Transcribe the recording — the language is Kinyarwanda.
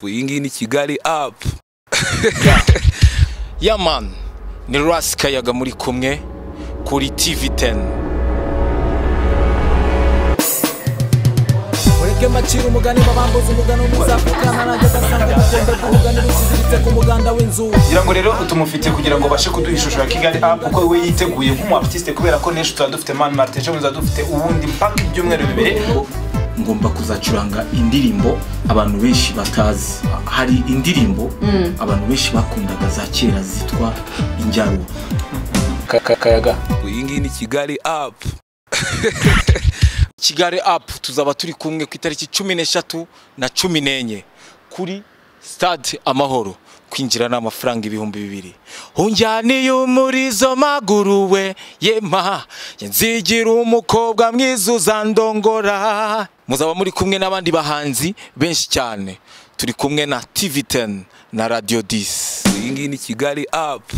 iyi ngiyi ni kigali apu ya mani ni rasi kayaga muri kumwe kuri tivi teni ureke macira umugani babambuza umugani umuzapfukana nanjye ugasanga ubukombe bw'umugani bukiziritse ku muganda w'inzu ngira ngo rero utumufite kugira ngo ubashe kuduha ishusho ya kigali apu kuko we yiteguye nk'umuaritiste kubera ko n'ejo tuzaba dufite mani marite ejo tuzaba dufite ubundi mpaka ibyumweru bibiri ngomba kuzacuranga indirimbo abantu benshi batazi hari indirimbo abantu benshi bakundaga za kera zitwa injyaro kayaga iyi ngiyi ni kigali apu kigali apu tuzaba turi kumwe ku itariki cumi n'eshatu na cumi n'enye kuri sitade amahoro kwinjira ni amafaranga ibihumbi bibiri unjyaniye umurizo maguru we yema nzigira umukobwa mwiza uzandongora muzaba muri kumwe n'abandi bahanzi benshi cyane turi kumwe na tivi teni na radiyo disi iyi ngiyi ni kigali apu